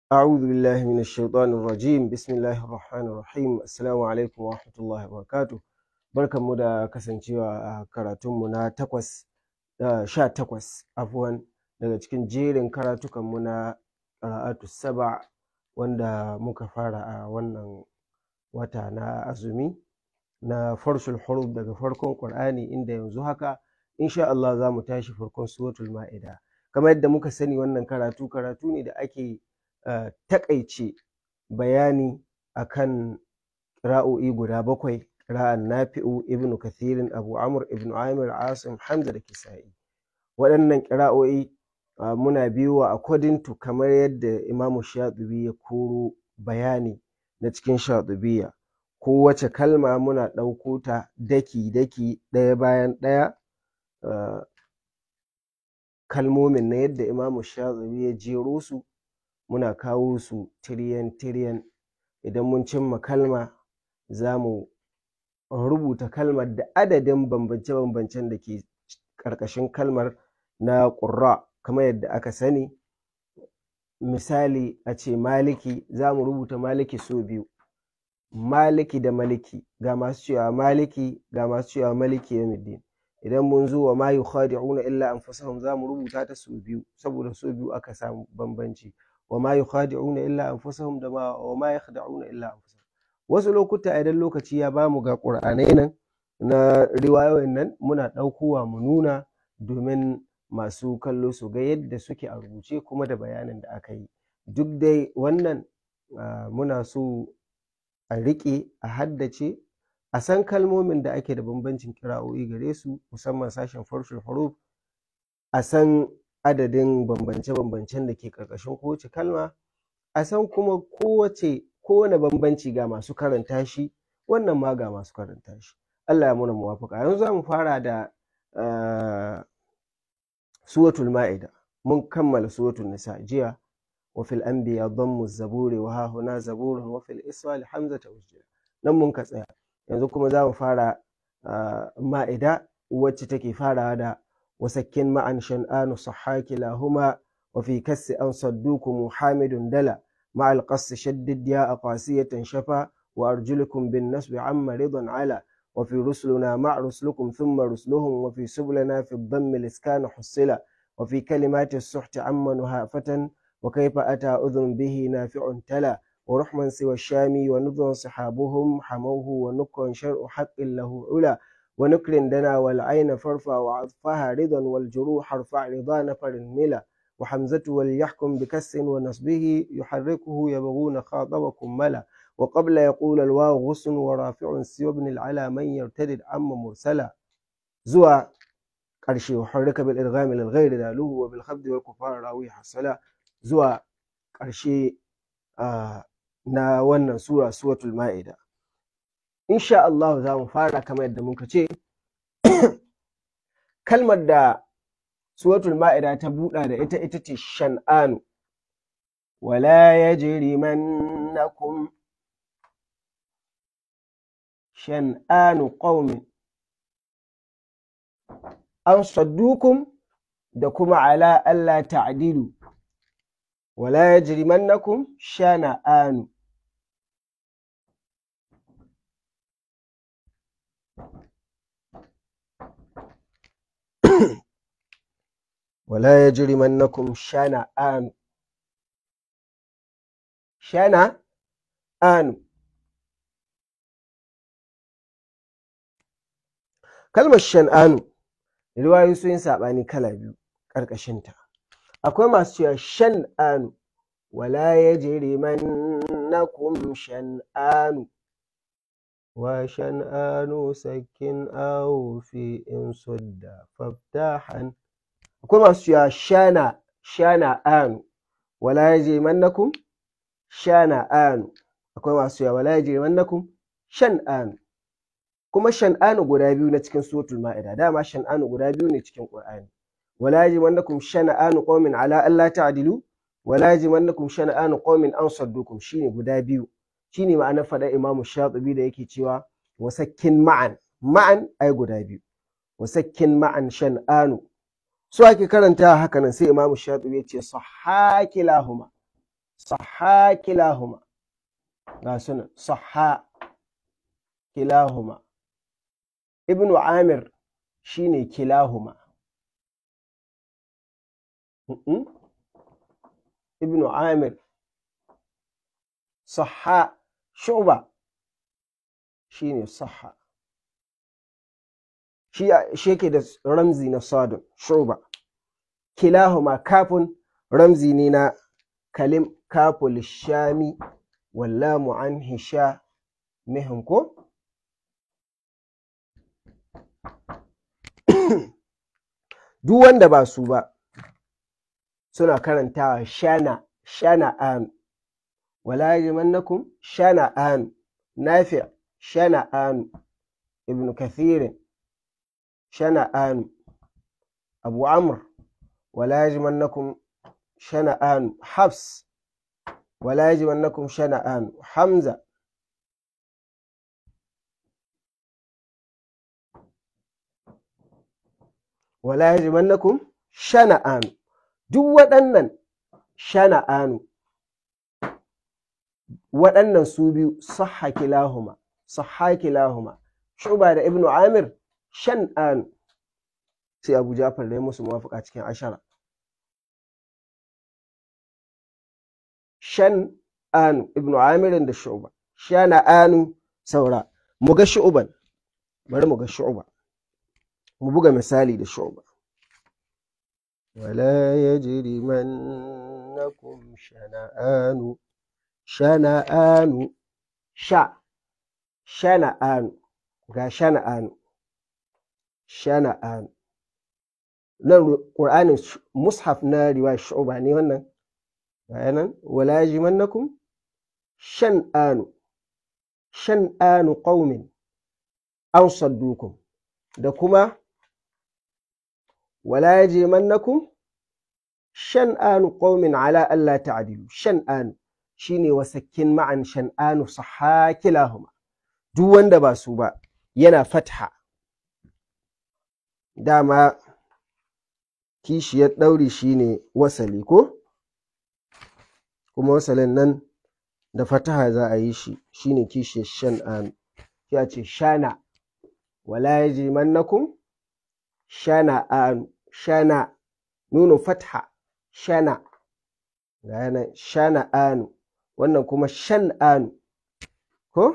أعوذ بالله من الشيطان الرجيم بسم الله الرحمن الرحيم السلام عليكم ورحمة الله وبركاته barkan mu da kasancewa a karatunmu na takwas sha takwas afuwan daga cikin jerin karatukanmu na ƙira'atu saba wanda muka fara a wannan wata na azumi na farshul huruf daga farkon ƙur'ani inda yanzu haka insha Allah za mu tashi farkon suratul ma'ida kamar yadda muka sani wannan karatu karatu ne da ake uh, taƙaice bayani akan ƙira'o'i guda bakwai ƙira'an nafi'u ibnu kathirin abu amr ibnu amir asim hamza da kisa'i waɗannan ƙira'o'i uh, muna biyowa according to kamar yadda imamu shatubi ya koro bayani na cikin shatubiya kowace kalma muna ɗauko ta daki-daki ɗaya bayan ɗaya uh, kalmomin na yadda imamu shatubi ya jero su muna kawo su tiriyan-tiriyan idan mun cimma kalma za mu rubuta kalmar da adadin bambance-bambancen da ke ƙarƙashin kalmar na ƙurra kamar yadda aka sani misali a ce maliki za mu rubuta maliki so biyu maliki da maliki ga masu cewa maliki ga masu cewa maliki yawmiddin idan mun zo wa ma yukhadi'una illa anfusahum za mu rubuta ta so biyu saboda so biyu aka samu bambanci wa ma yukhadi'una illa anfusahum da ma wa ma yakhda'una illa anfusahum wasu lokuta idan lokaci ya bamu ga qur'anai nan na riwayoyin nan muna ɗaukowa mu nuna domin masu kallo su ga yadda suke a rubuce kuma da bayanin da aka yi duk dai wannan muna so a riƙe a haddace a san kalmomin da ake da bambancin kira'o'i gare su musamman sashen farshul huruf a san adadin bambance-bambancen da ke ƙarƙashin kowace kalma a san kuma kowace kowane bambanci ga masu karanta shi wannan ma ga masu karanta shi Allah ya muna muwafaka yanzu za mu fara da suratul ma'ida mun kammala suratul nisa jiya wa fil anbiya dhammu zaburi wa hahuna zaburun wa fil iswal hamzata usjila nan mun ka tsaya yanzu kuma za mu fara ma'ida wacce take farawa da وسكن معا شنآن صحاك لهما وفي كس أن صدوكم حامد دلا مع القص شدد ياء قاسية شفا وأرجلكم بالنسب عم رضا على وفي رسلنا مع رسلكم ثم رسلهم وفي سبلنا في الضم الإسكان حصلا وفي كلمات السحت عم نهافة وكيف أتى أذن به نافع تلا ورحما سوى الشام ونذر صحابهم حموه ونكر شرع حق له علا ونكر دنا والعين فارفع وعطفها رضا والجروح ارفع رضا نفر ملا وحمزة وليحكم بكس ونصبه يحركه يبغون خاطبكم ملا وقبل يقول الواو غصن ورافع سوى ابن العلا من يرتدد عم مرسلا زوى قرشي وحرك بالإرغام للغير داله وبالخفض والكفار راوي حصلا زوى قرشي آه نا ونن سورة سورة المائدة insha Allah za mu fara kamar yadda muka ce kalmar da suratul ma'ida ta buɗa da ita ita ce shan'anu wala yajrimannakum shan'anu qaumin an saddukum da kuma ala Allah ta'dilu wala yajrimannakum shana'anu ولا يجرمنكم شنآن شنآن kalmar shan'anu riwayoyi sun yi saɓani kala biyu ƙarƙashinta akwai masu cewa shan'anu wala yajrimannakum shan'anu wa shan'anu sakin aw fi in sudda faftahan akwai masu cewa shana shana anu wala yajrimannakum shana anu akwai masu cewa wala yajrimannakum shan anu kuma shan anu guda biyu na cikin suratul ma'ida dama shan anu guda biyu ne cikin qur'ani wala yajrimannakum shana anu qaumin ala alla ta'dilu wala yajrimannakum shana anu qaumin an saddukum shine guda biyu shine ma'anar faɗa imamu shatibi da yake cewa wasakkin ma'an ma'an ai guda biyu wasakkin ma'an shan anu su ake karanta haka nan sai imamu shatibi ya ce sahaki lahuma sahha kilahuma ga sunan sahha kilahuma ibnu amir shine kilahuma ibnu amir sahha shu'ba shine sahha shi yake da ramzi na sadun shu'ba kilahuma kafin ramzi ne na kalim kaful shami wallamu an hisha mihin ko duk wanda ba su ba suna karantawa shana shana an wala yajimannakum shana an nafi shana an ibn kathir shana an abu amr wala yajimannakum shana an hafs wala yajimannakum shana an hamza wala yajimannakum shana'anu duk waɗannan shana'anu waɗannan su biyu sahha kilahuma sahha kilahuma shuba da ibnu amir shan'anu sai abu jafar da ya musu muwafaqa cikin ashara shan'anu ibnu amirin da shuba shana'anu saura mu ga shu'ban bari mu ga shu'ba mu buga misali da shu'ba wala yajrimannakum shana'anu shana'anu sha shana'anu ga shana'anu shana'anu nan qur'anin mushaf na riwaya shu'ba ne wannan ga nan wala yajrimannakum shan'anu shan'anu qaumin an saddukum da kuma wala yajimannakum shan'anu qaumin ala alla ta'dilu shan'anu shine wasakkin ma'an shan'anu sahha kilahuma duk wanda ba su ba yana fatha dama kishiyar ɗauri shine wasali ko kuma wasalin nan da fataha za a yi shi shine kishiyar shan'anu ya ce shana wala yajimannakum shana'anu shana nunu fatha shana ga yana shana'anu wannan kuma shan'anu ko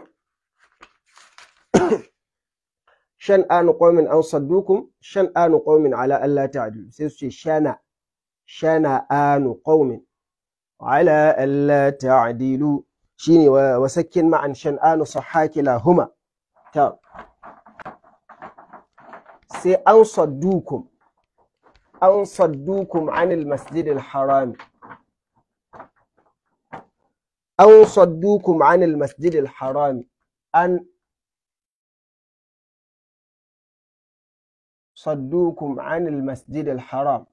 shan'anu qaumin an saddukum shan'anu qaumin ala alla ta'dilu sai su ce shana shana'anu qaumin ala alla ta'dilu shine wasakkin ma'an shan'anu sahakila huma ta sai an saddukum an saddukum anil masjidil haram an saddukum anil masjidil haram an صدوكم عن المسجد الحرام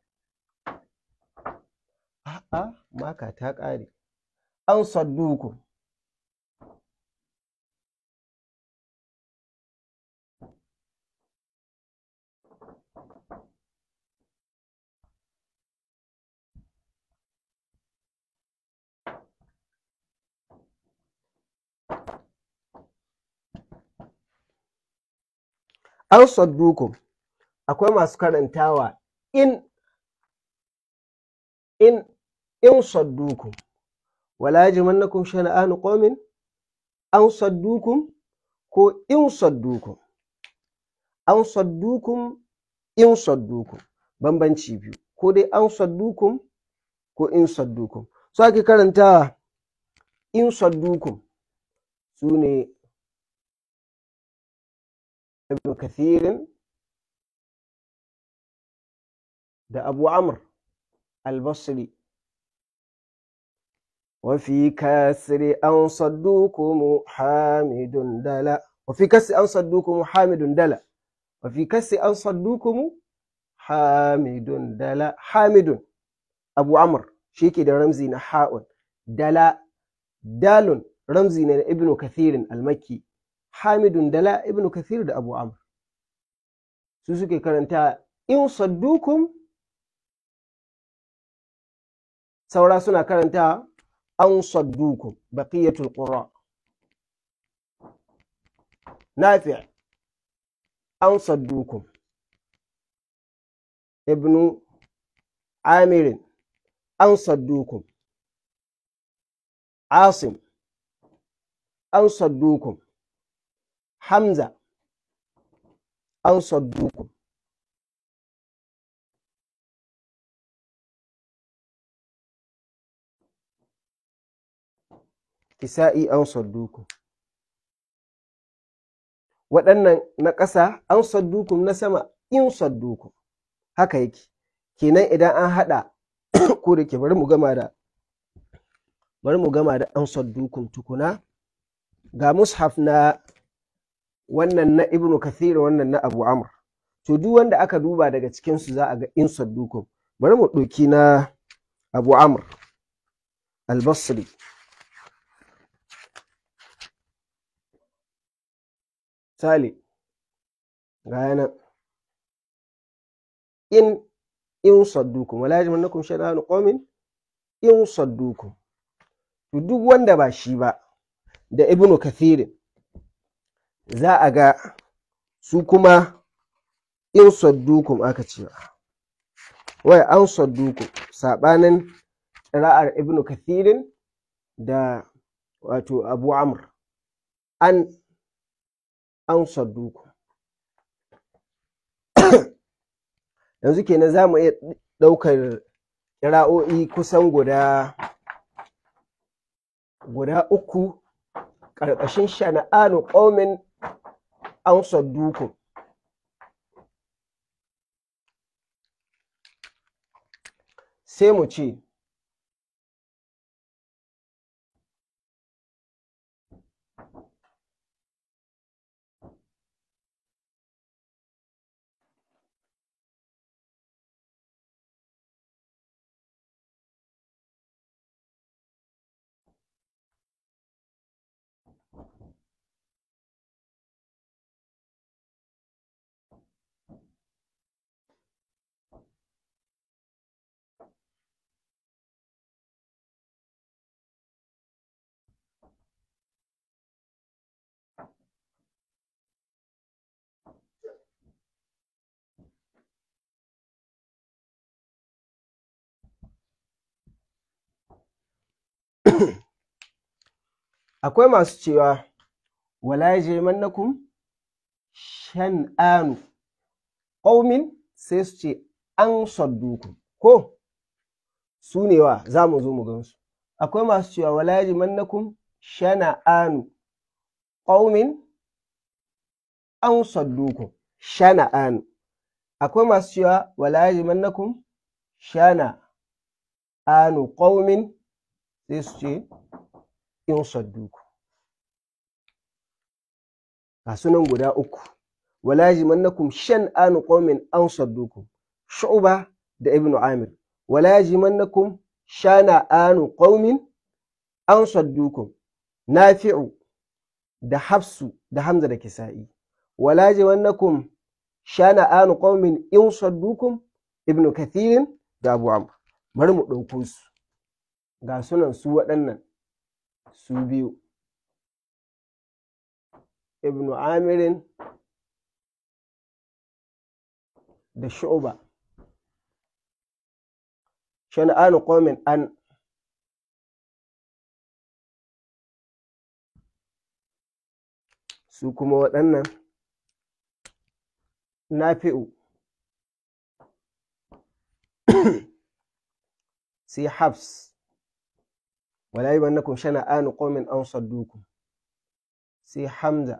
a'a maka ta ƙare an saddukum an saddukum akwai masu karantawa in in in saddukum wala yajmannakum shana'anu qaumin an saddukum ko in saddukum an saddukum in saddukum bambanci biyu ko dai an saddukum ko in saddukum so ake karantawa in saddukum su ne ibn kathirin da abu amr al-basri وفي كسر أن صدوكم حامد دلا وفي كسر أن صدوكم حامد دلا وفي كسر أن صدوكم حامد دلا حامد أبو عمرو شيكي ده رمزي نحاء دلا دال رمزي ابن كثير المكي حامد دلا ابن كثير ده أبو عمرو سوسكي كرنتا إن صدوكم saura suna karanta an saddukum baqiyatul qura nafi an saddukum ibnu amirin an saddukum asim an saddukum hamza an saddukum kisa'i an saddukum waɗannan na ƙasa an saddukum na sama in saddukum haka yake kenan idan an haɗa ko da ke bari mu gama da bari mu gama da an saddukum tukuna ga mushaf na wannan na ibnu kathir wannan na abu amr to duk wanda aka duba daga cikinsu za a ga in saddukum bari mu ɗauki na abu amr al-basri Sale, ga yana in in saddukum wala yajmannakum shay'an qaumin in saddukum to duk wanda ba shi ba da ibnu kathirin za a ga su kuma in saddukum aka ce wai an saddukum sabanin ra'ar ibnu kathirin da wato abu amr an an sadduku yanzu kenan za mu iya ɗaukar ƙira'o'i kusan guda guda uku ƙarƙashin shana'anu ƙaumin an sadduku sai mu ce akwai masu cewa wala yajrimannakum shan'anu qaumin sai su ce an saddukum ko su ne wa za mu zo mu gansu akwai masu cewa wala yajrimannakum shana'anu qaumin an saddukum shana'anu akwai masu cewa wala yajrimannakum shana anu qaumin sai su ce in sadduku ga sunan guda uku wala yajimannakum shan'anu qaumin an sadduku shu'ba da ibnu amir wala yajimannakum shana'anu qaumin an saddukum nafi'u da hafsu da hamza da kisa'i wala yajimannakum shana'anu qaumin in saddukum ibnu kathirin da abu amr bari mu ɗauko su ga sunan su waɗannan su biyu ibnu amirin da shu'ba shana'anu qaumin an su kuma waɗannan nafi'u sai habs wala yabannakum shana'anu qaumin an saddukum sai hamza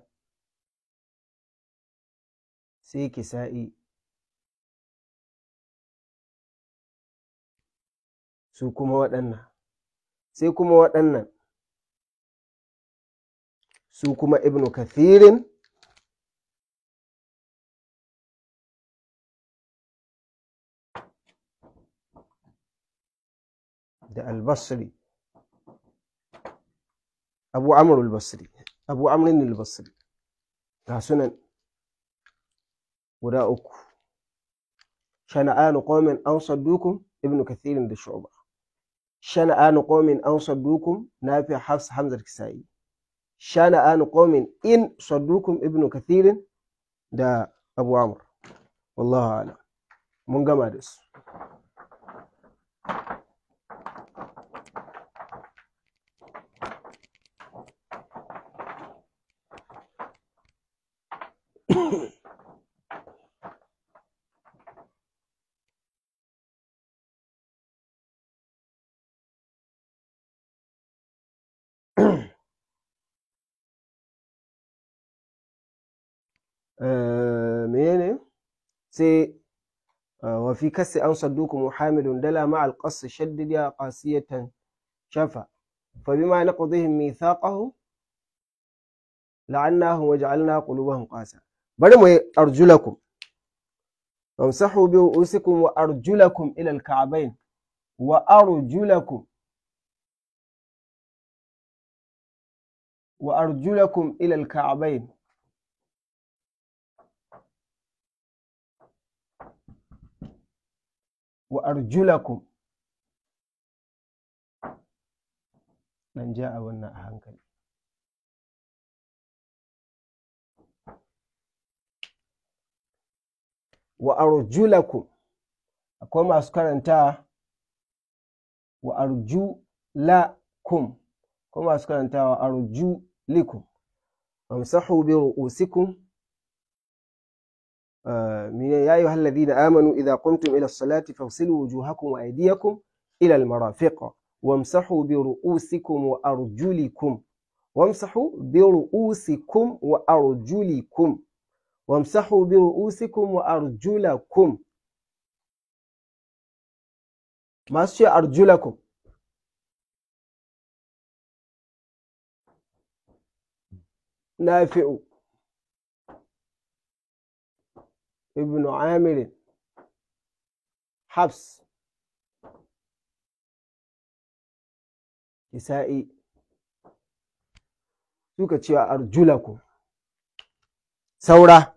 sai kisa'i su kuma waɗannan sai kuma waɗannan su kuma ibnu kathirin da albasri abu amr al-basri abu amrin al-basri ga sunan guda uku shana'anu qaumin an saddukum ibnu kathirin da shu'ba shana'anu qaumin an saddukum nafi hafs hamzat kisa'i shana'anu qaumin in saddukum ibnu kathirin da abu amr wallahu a'lam mun gama da su menene sai wa fi kasi an saddukum muhammadun dala ma alqas shaddid ya qasiyatan shafa fa bima naqdihim mithaqahum la'annahum waja'alna qulubahum qasa bari mu arjulakum wamsahu bi ru'usikum wa arjulakum ila al-ka'bayn wa arjulakum wa arjulakum ila al-ka'bayn wa arjulakum dan ja a wannan a hankali wa arjulakum akwai masu karanta wa arjulakum akwai masu karanta wa arjulikum amsahu bi ru'usikum يا أيها الذين آمنوا إذا قمتم إلى الصلاة فاغسلوا وجوهكم وأيديكم إلى المرافق وامسحوا برؤوسكم وأرجلكم وامسحوا برؤوسكم وأرجلكم وامسحوا برؤوسكم وأرجلكم ما أرجلكم نافع ابن عامر حفص Isa'i suka cewa arjulakum saura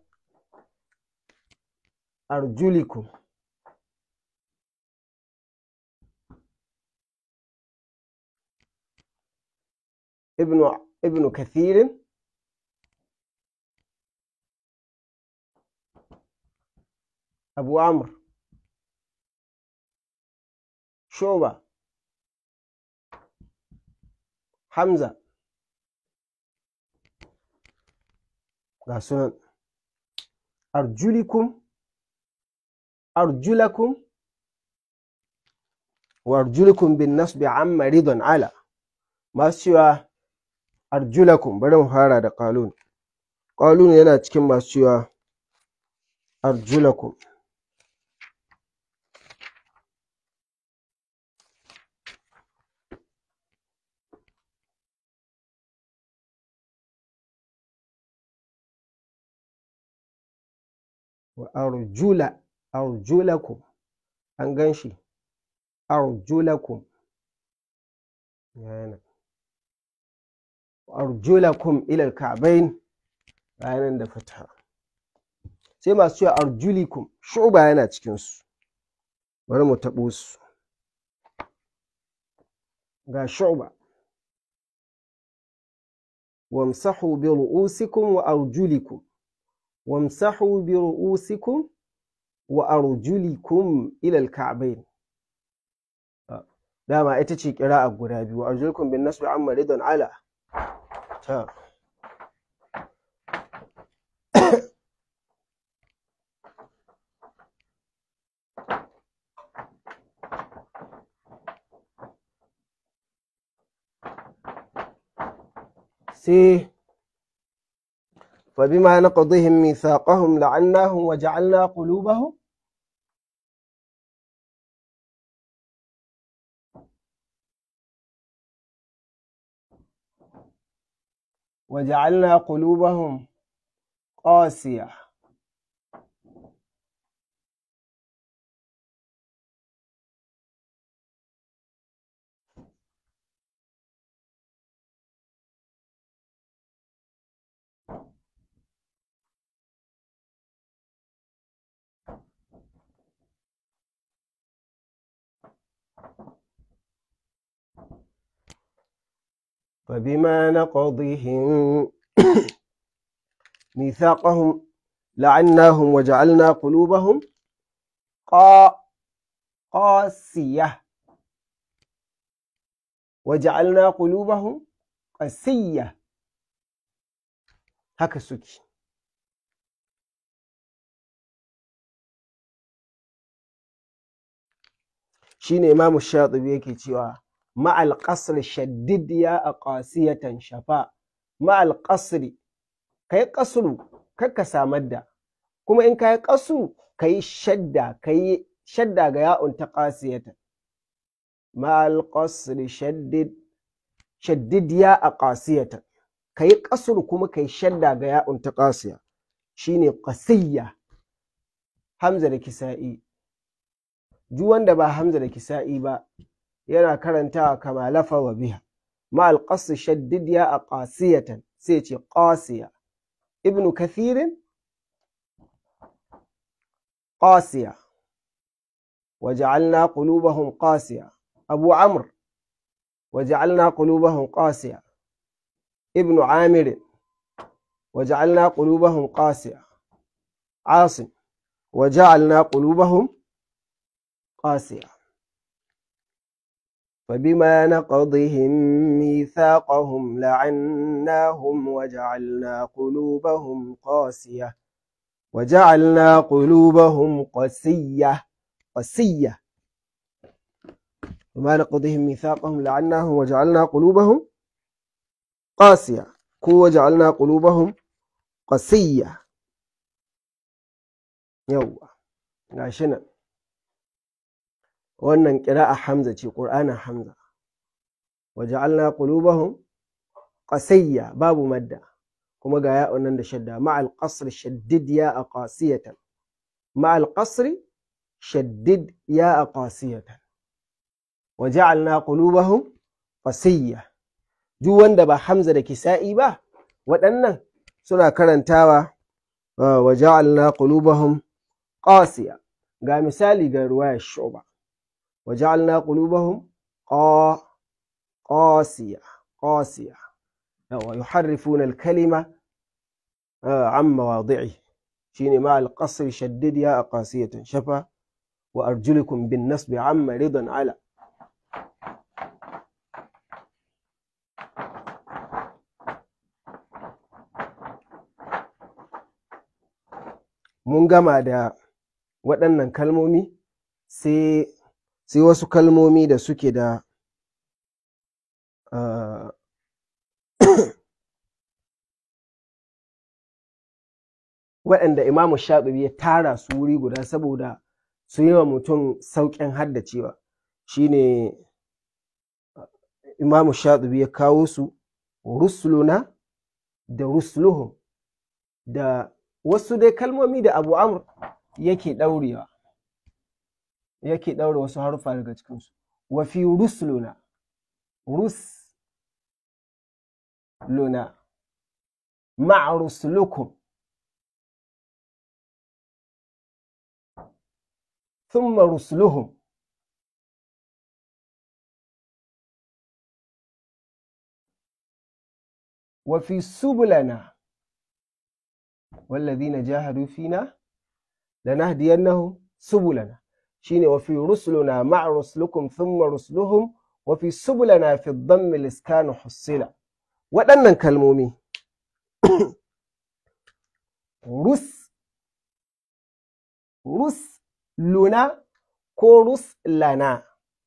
arjulikum ibnu ibnu kathirin abu amr shoba hamza ga sunan arjulikum arjulakum wa arjulukum bin nasbi amma ridon ala masu cewa arjulakum bari mu fara da qalun qalun yana cikin masu cewa arjulakum wa arjula arjulakum an gan shi arjulakum yana arjulakum ilal ka'bain bayanan da fata sai masu cewa arjulikum shuba yana cikin su bari mu taɓo su ga shuba wamsahu bi ru'usikum wa arjulikum wamsahu bi ru'usikum wa arjulikum ila al-ka'bayn dama ita ce a guda biyu arjulukum bin nasbi amma ridan ala ta sai فبما نقضهم ميثاقهم لعناهم وجعلنا قلوبهم وجعلنا قلوبهم قاسية فبما نقضهم ميثاقهم لعناهم وجعلنا قلوبهم قا قاسية وجعلنا قلوبهم قسية haka suke shine imamu shatibi yake cewa ma'al qasr shaddid ya aqasiyatan shafa ma'al qasri kai qasru kakka samar da kuma in kai qasru kai shadda kai shadda ga ya'un ta qasiyatan ma'al qasri shaddid shaddid ya aqasiyatan kai qasru kuma kai shadda ga ya'un ta qasiya shine qasiyya hamza da kisa'i duk wanda ba Hamza da Kisa'i ba yana karantawa kama lafa wa biha ma alqas shaddid ya a qasiyatan sai ce qasiya ibnu kathirin qasiya وجعلنا قلوبهم قاسية أبو عمرو وجعلنا قلوبهم قاسية ابن عامر وجعلنا قلوبهم قاسية عاصم وجعلنا قلوبهم قاسية فبما نقضهم ميثاقهم لعناهم وجعلنا قلوبهم قاسية وجعلنا قلوبهم قسية قسية وما نقضهم ميثاقهم لعناهم وجعلنا قلوبهم قاسية كو وجعلنا قلوبهم قسية يوا عشان wannan ƙira'a Hamza ce ƙur'anin Hamza waja'alna qulubahum qasayya babu madda kuma ga ya'un nan da shadda ma'al qasr shaddid ya aqasiyatan ma'al qasr shaddid ya aqasiyatan waja'alna qulubahum qasayya duk wanda ba Hamza da Kisa'i ba waɗannan suna karantawa waja'alna qulubahum qasiya ga misali ga ruwayar shuba وجعلنا قلوبهم قا قاسية قاسية يحرفون الكلمة عن مواضعه شيني مع القصر شدد يا قاسية شفا وأرجلكم بالنصب عم رضا على mun gama da waɗannan kalmomi sai sai wasu kalmomi da suke da waɗanda imamu shaɗubi ya tara su wuri guda saboda su yi wa mutum sauƙin haddacewa shine imamu shaɗubi ya kawo su rusuluna da rusluhum da wasu dai kalmomi da abu amur yake ɗaurewa yake ɗaure wasu haruffa daga cikinsu wa fi rusluna rusluna ma'a ruslukum ثم رسلهم وفي سبلنا والذين جاهدوا فينا لنهدينهم سبلنا shine wa fi rusuluna ma'a rusulukum thumma rusuluhum wa fi subulana fi dhammi liskanu hussila waɗannan kalmomi rus rus luna ko rus lana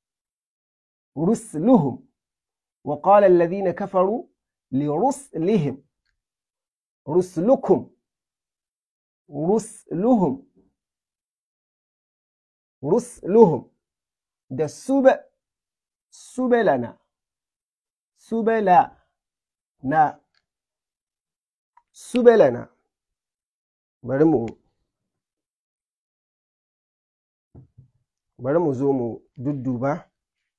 rusluhum wa qala alladhina kafaru li ruslihim ruslukum rusluhum rusluhum da sube subelana subela na subelana bari mu bari mu zo mu dudduba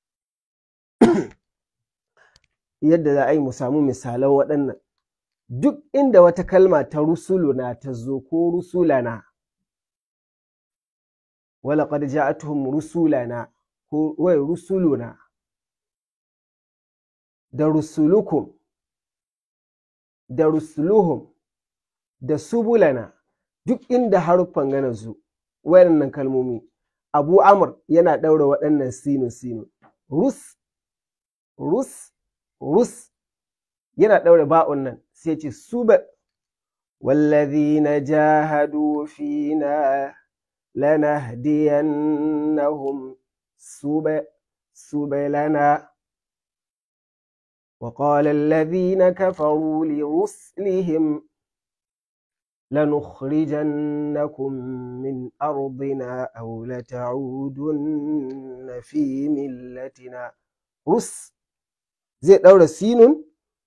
yadda za a yi mu samu misalan waɗannan duk inda wata kalma ta rusuluna ta zo ko rusulana ولقد جاءتهم رسلنا wai rusuluna da rusulukum da rusuluhum da subulana duk inda haruffan gana zu wayannan kalmomi abu amr yana ɗaura waɗannan sinu sinu rus rus rus yana ɗaura ba'un nan sai ce suba wallazina jahadu fina lanahdiyannahum suba subulana وقال الذين كفروا لرسلهم لنخرجنكم من أرضنا أو لتعودن في ملتنا رس زي دورة سين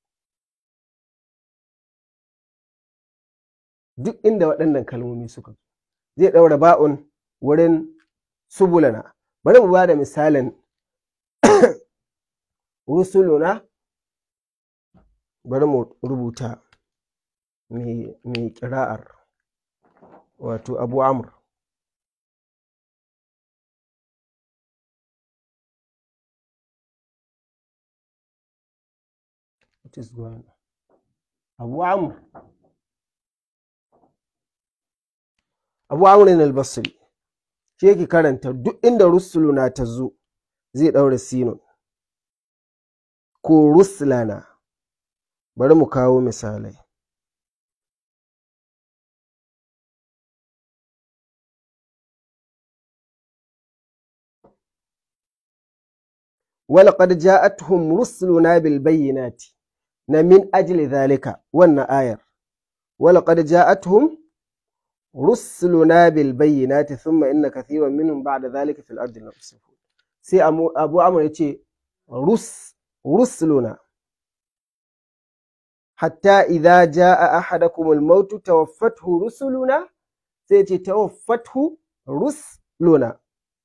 duk inda waɗannan kalmomi suka zai ɗaura ba'un wurin subulana bari mu ba da misalin rusuluna bari mu rubuta mai ƙira'ar wato abu amur abu amur abu amurin albasri shi yake karanta duk inda rusuluna ta zo zai ɗaura sinun ko ruslana bari mu kawo misalai ولقد جاءتهم رسلنا بالبينات من أجل ذلك وأن آية ولقد جاءتهم رسلنا بالبينات ثم إن كثيرا منهم بعد ذلك في الأرض لمسرفون سي أبو عمرو يتي رس رسلنا حتى إذا جاء أحدكم الموت توفته رسلنا سيتي توفته رسلنا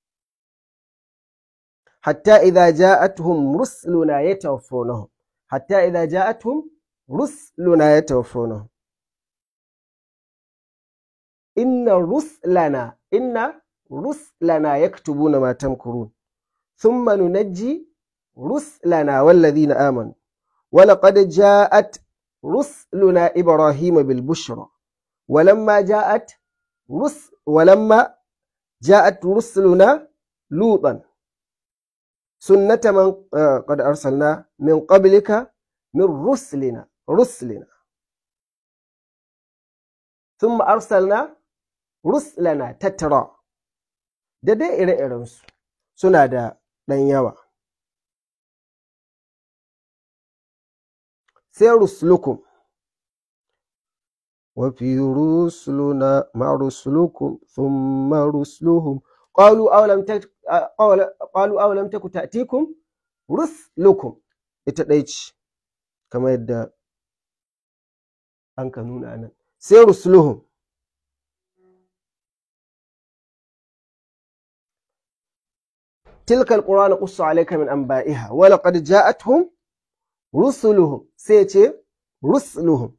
حتى إذا جاءتهم رسلنا يتوفونهم حتى إذا جاءتهم رسلنا يتوفونهم إن رسلنا إن رسلنا يكتبون ما تمكرون ثم ننجي رسلنا والذين آمنوا ولقد جاءت رسلنا إبراهيم بالبشرى ولما جاءت رس ولما جاءت رسلنا لوطا سنة من قد أرسلنا من قبلك من رسلنا رسلنا ثم أرسلنا رسلنا تترى da dai ire-irensu suna da ɗan yawa sai rusulukum وفي رسلنا مع رسلكم ثم رسلهم قالوا أولم تك... قالوا أولم تك تأتيكم رسلكم ita ɗaya ce kamar yadda an ka nuna nan sai rusuluhum تلك القرآن نقص عليك من أنبائها ولقد جاءتهم رسلهم سيتي رسلهم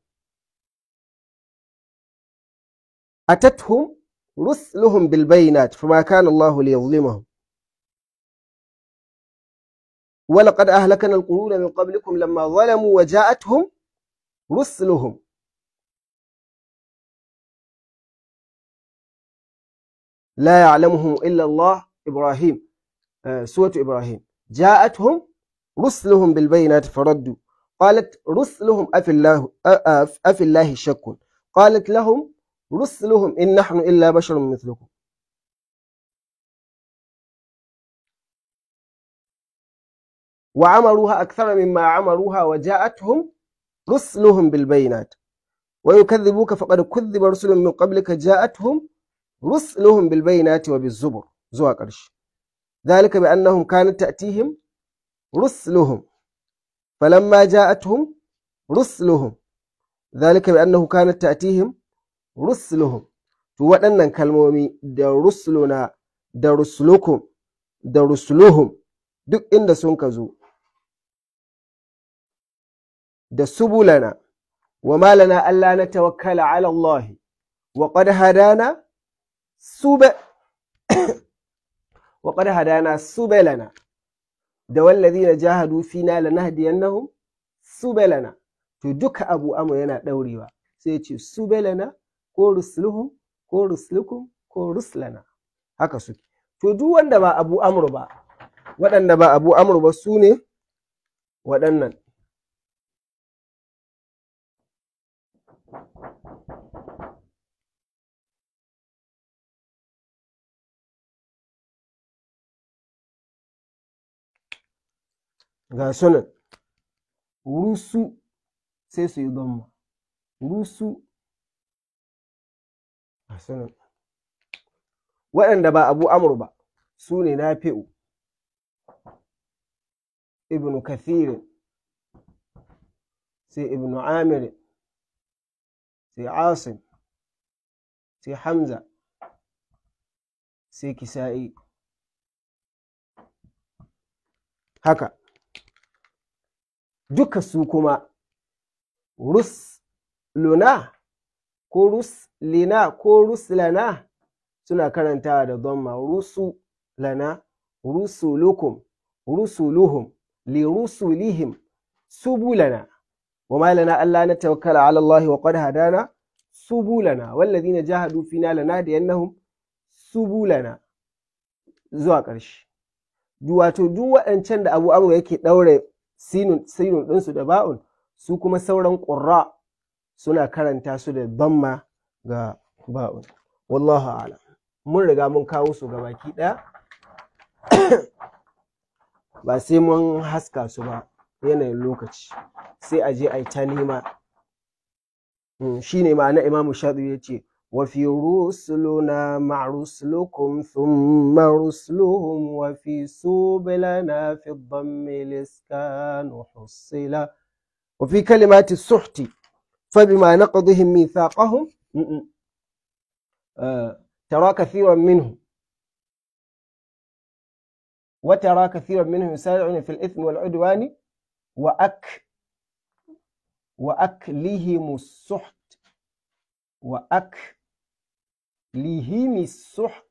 أتتهم رسلهم بالبينات فما كان الله ليظلمهم ولقد أهلكنا القرون من قبلكم لما ظلموا وجاءتهم رسلهم لا يعلمهم إلا الله إبراهيم آه سورة إبراهيم جاءتهم رسلهم بالبينات فردوا قالت رسلهم أفي الله أفي الله شك قالت لهم رسلهم إن نحن إلا بشر مثلكم وعمروها أكثر مما عمروها وجاءتهم رسلهم بالبينات ويكذبوك فقد كذب رسل من قبلك جاءتهم رسلهم بالبينات وبالزبر زوا قرش ذلك بأنهم كانت تأتيهم رسلهم فلما جاءتهم رسلهم ذلك بأنه كانت تأتيهم rusuluhum to waɗannan kalmomi da rusuluna da rusulukum da rusuluhum duk inda sun ka zo da subulana wa malana Allah na tawakkala ala Allah wa qad hadana sube wa qad hadana subelana da wallazina jahadu fina lanahdiyannahum subelana to duka abu amr yana daurewa sai ya ce subelana ko rusluhum ko ruslukum ko ruslana haka suke to duk wanda ba abu amr ba waɗanda ba abu amr ba su ne waɗannan ga sunan rusu sai su yi gomma rusu ga sunan waɗanda ba abu amur ba su ne na fi'u ibnu kathirin sai ibnu amirin sai asim sai hamza sai kisa'i haka duka su kuma rusluna ko ruslina ko ruslana suna karantawa da dhamma rusu lana rusulukum rusuluhum li rusulihim subulana وما لنا ألا نتوكل على الله وقد هدانا سبولنا والذين جاهدوا فينا لنهدينهم سبولنا zuwa ƙarshe wato duk waɗancan da abu amur yake ɗaure sinun sinun ɗinsu da ba'un su kuma sauran ƙurra suna karanta su da damma ga ba'un wallahu a'lam mun riga mun kawo su ga baki ɗaya ba sai mun haska su ba yanayin lokaci sai a je a yi ta nema shi ne ma'ana imamu shaɗu ya ce wa fi rusuluna ma rusulukum thumma rusuluhum wa fi subilana fi dhammi liskanu hussila wa fi kalimati suhti فبما نقضهم ميثاقهم ترى كثيرا منهم وترى كثيرا منهم يسارعون في الإثم والعدوان وأك وأكلهم السحت وأكلهم السحت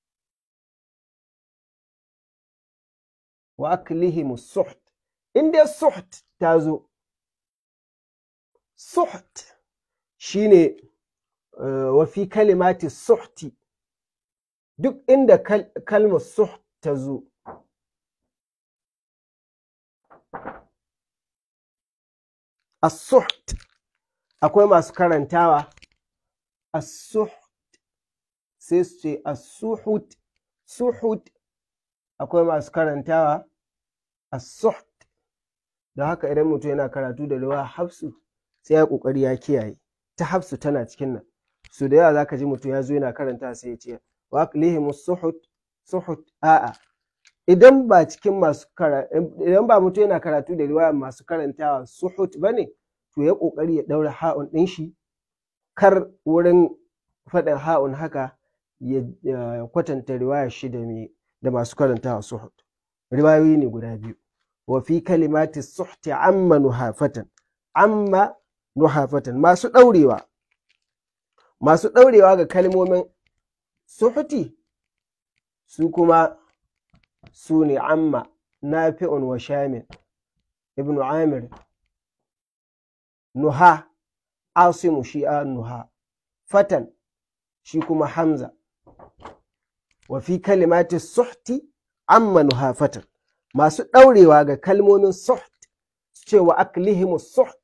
وأكلهم السحت إن السحت تازو سحت شيني وفي كلمات السحت duk inda kalmar suht ta zo as-suht akwai masu karantawa as-suht sai su ce as-suhut suhut akwai masu karantawa as-suht da haka idan mutum yana karatu da ruwa hafsu sai ya kokari ya kiyaye ta hafsu tana cikin nan su da yawa zaka ji mutum ya zo yana karanta sai ya ce wa aqlihim suhut suhut a'a idan ba cikin masu idan ba mutum yana karatu da riwaya masu karantawa suhut bane to ya kokari ya daura ha'un din shi kar wurin faɗin ha'un haka ya kwatanta riwaya shi da da masu karantawa suhut riwayoyi ne guda biyu wa fi kalimati suhti amma nuhafatan amma nuhafatan masu ɗaurewa masu ɗaurewa ga kalmomin suhuti su kuma su ne amma nafi'un wa shamin ibnu amir nuha asimu shi'a nuha fatan shi kuma hamza wa fi kalimati suhti amma nuha fatan masu ɗaurewa ga kalmomin suht cewa aklihimu suht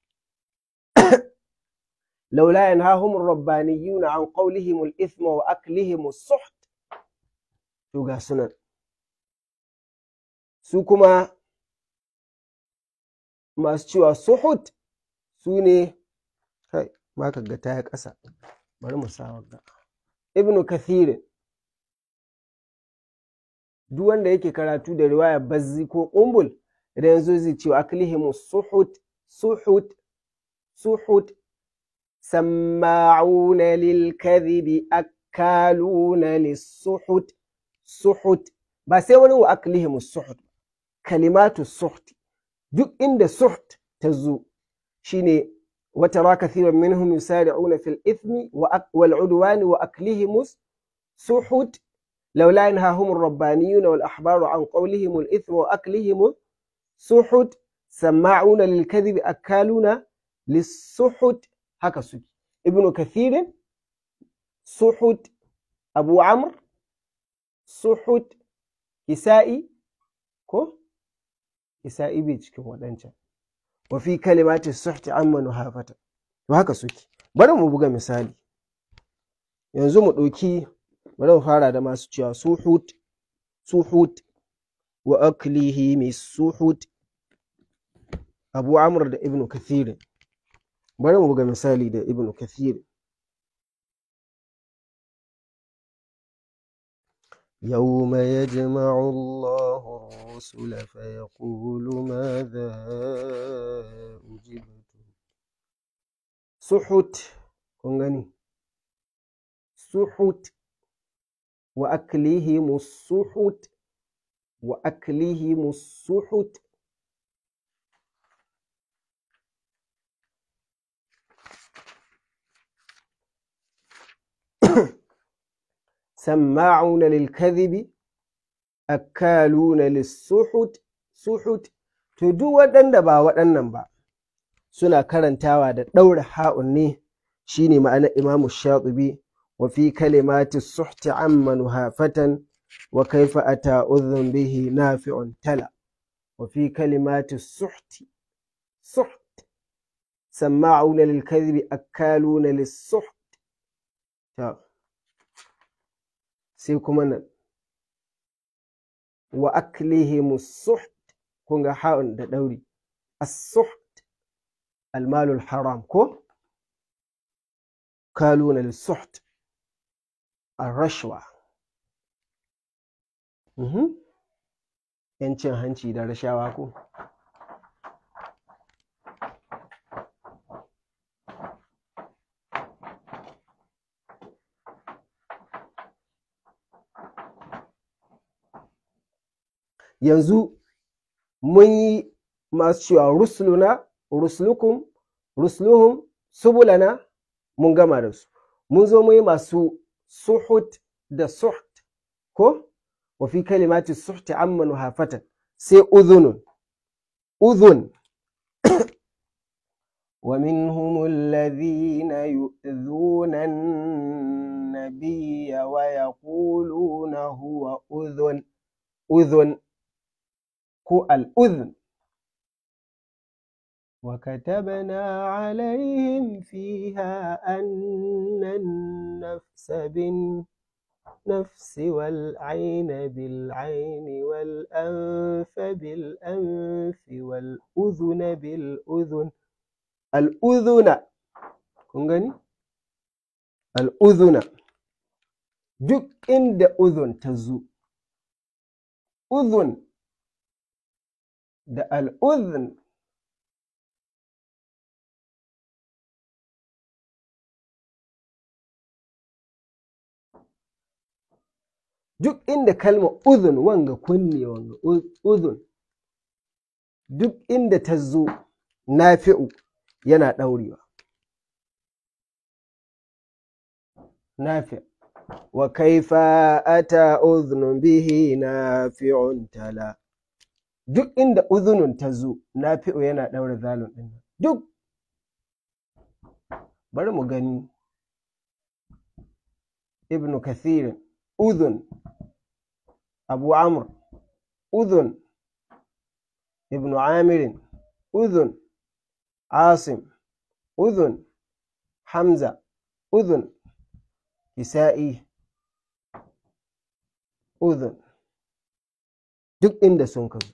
لولا ينهاهم الربانيون عن قولهم الإثم وأكلهم السحت توغا سنن su kuma masu cewa suhut su ne kai ma ka ga ta ƙasa bari mu sa wagga ibnu kathirin duk wanda yake karatu da riwaya bazzi ko ƙumbul idan yanzu zai cewa aklihimu suhut suhut suhut سماعون للكذب أكالون للسحت سحت بس wani wa aklihim suhut kalimatu suht duk inda suht ta zo shine وترى كثيرا منهم يسارعون في الإثم والعدوان وأكلهم سحت laula yanhahum ar-rabbaniyuna wal ahbaru an qawlihim al-ithma wa aklihim suhut sama'una lil kadhibi akaluna lis-suhut haka suke ibnu kathirin suhut abu amr suhut kisa'i ko kisa'i bai cikin waɗancan wa fi kalimati suhti amma nuhafata to haka suke bari mu buga misali yanzu mu ɗauki bari mu fara da masu cewa suhut suhut wa aklihi mai suhut abu amr da ibnu kathir bari mu buga misali da ibnu kathir يوم يجمع الله الرسل فيقول ماذا أجبتم سحت كونغني سحت وأكلهم السحت وأكلهم السحت سماعون للكذب أكالون للسحت سحت to duk waɗanda ba waɗannan ba suna karantawa da ɗaura ha'un ne shine ma'anar imamu shatibi wa fi kalimati suhti amma nuhafatan wa kaifa ata udhun bihi nafi'un tala wa fi kalimati suhti suht sama'una lil kadhibi akaluna lis suht sai kuma nan wa aklihim suht kun ga ha'un da ɗauri as-suht almalul haram ko kaluna lis-suht ar-rashwa yancin hanci da rashawa ko yanzu mun yi masu cewa rusuluna rusulukum rusuluhum subulana mun gama da su mun zo mun yi masu suhut da suht ko wa fi kalimati suhti amma nuhafatan sai udhunun udhun ومنهم الذين يؤذون النبي ويقولون هو أذن أذن ko al'udhun وكتبنا عليهم فيها أن النفس بالنفس والعين بالعين والأنف بالأنف والأذن بالأذن الأذن كنغني الأذن duk inda uzun ta zo uzun da al'udhun duk inda kalmar udhun wanga kunne wanga udhun duk inda ta zo nafi'u yana ɗaurewa nafi wa kaifa ata udhunun bihi nafi'un tala duk inda uzunun ta zo nafi'u yana ɗaura zalun ɗin duk bari mu gani ibnu kathirin udhun abu amr udhun ibnu amirin udhun asim udhun hamza udhun kisa'i udhun duk inda sun ka zo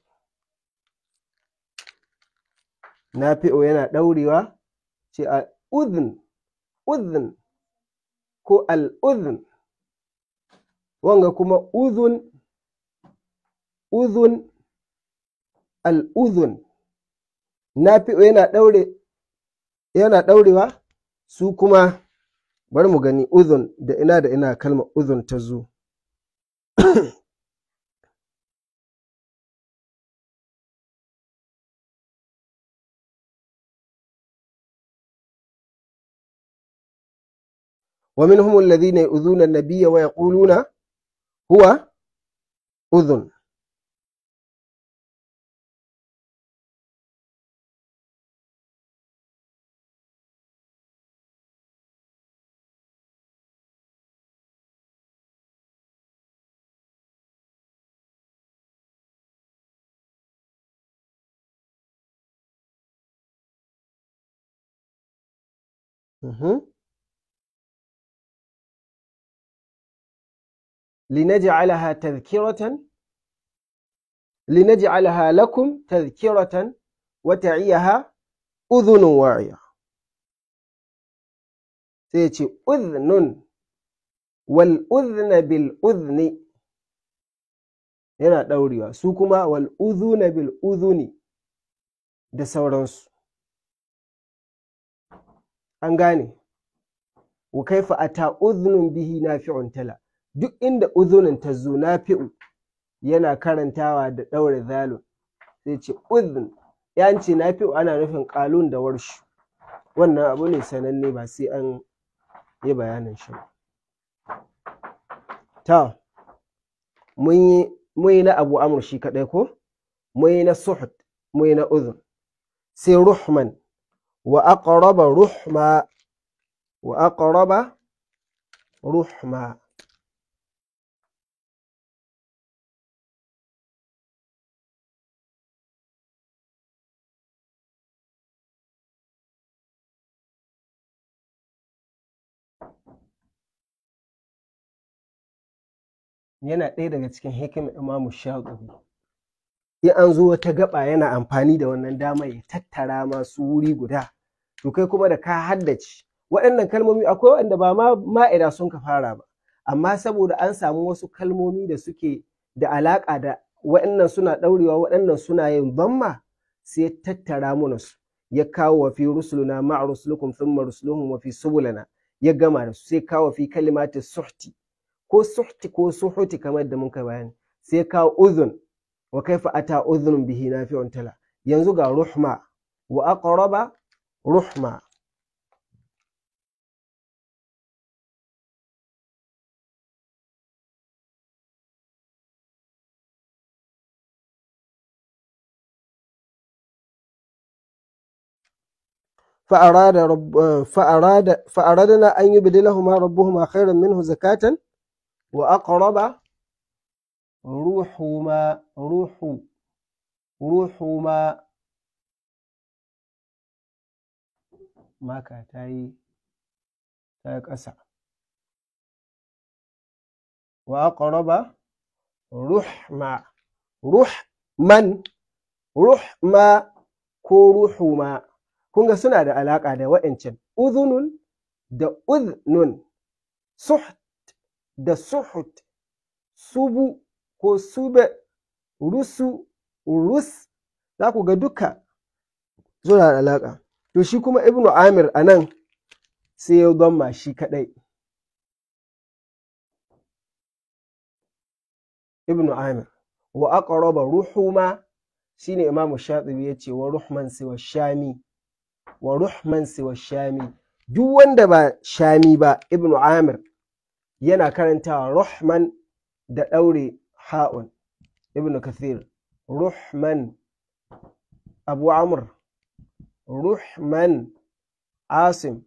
nafi'u yana ɗaurewa ce a udhun udhun ko al'udhun wanga kuma udhun udhun al'udhun nafi'u yana ɗaure yana ɗaurewa su kuma bari mu gani udhun da ina da ina kalmar udhun ta zo ومنهم الذين يؤذون النبي ويقولون huwa udhun Mhm. لنجعلها تذكرة لنجعلها لكم تذكرة وتعيها أذن واعية سيتي أذن والأذن بالأذن yana ɗaurewa su kuma wal udhuna bil udhuni da sauransu an gane wa kaifa ata udhunun bihi nafi'un tala duk inda udhunin ta zo nafi'u yana karantawa da ɗaure zalun sai ce udhun ya ce nafi'u ana nufin qalun da warshu wannan abu ne sananne ba sai an yi bayanin shi ba ta mun yi mun yi na abu amur shi kaɗai ko mun yi na suhud mun yi na udhun sai ruhman wa aqraba ruhma wa aqraba ruhma yana ɗaya daga cikin hikimar imamu shaɗubi in an zo wata gaba yana amfani da wannan dama ya tattara masu wuri guda to kai kuma da ka haddace waɗannan kalmomi akwai waɗanda ba ma ma'ida sun ka fara ba amma saboda an samu wasu kalmomi da suke da alaƙa da waɗannan suna ɗaurewa waɗannan suna yin zamma sai ya tattara mana su ya kawo wa fi rusuluna ma'a rusulukum thumma rusuluhum wa fi subulana ya gama da su sai kawo fi kalimatin suhti ko suhti ko suhuti kamar da muka bayani sai kawo uzun wa kaifa ata uzun bihi nafi'un tala yanzu ga ruhma wa aqraba ruhma فأراد رب فأراد فأردنا أن يبدلهما ربهما خيرا منه زكاة وأقرب روحهما روح روحهما ما كاتاي تاي قسا وأقرب رحما روح من رحما ko ruhuma kun ga suna da alaƙa da wa'ancan uzunun da uznun suht da suhut subu ko sube rusu rus za ku ga duka suna da alaƙa to shi kuma ibnu amir a nan sai ya zama shi kaɗai ibnu amir wa aqraba ruhuma shine imamu shatibi ya ce wa ruhman siwa shami wa ruhman siwa shami duk wanda ba shami ba ibnu amir yana karantawa ruhman da ɗaure ha'un ibnu kathir ruhman abu amr ruhman asim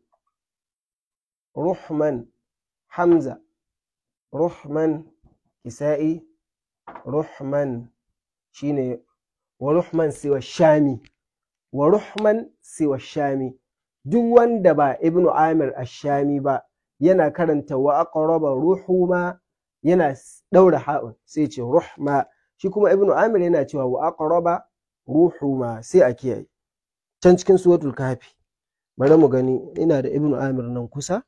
ruhman hamza ruhman kisa'i ruhman shine wa ruhman siwa shami wa ruhman siwa shami duk wanda ba ibnu amir ash-shami ba yana karanta wa aqraba ruhuma yana daura ha'un sai ce ruhma shi kuma ibnu amir yana cewa wa aqraba ruhuma sai a kiyaye can cikin suratul kafi bari mu gani ina da ibnu amir nan kusa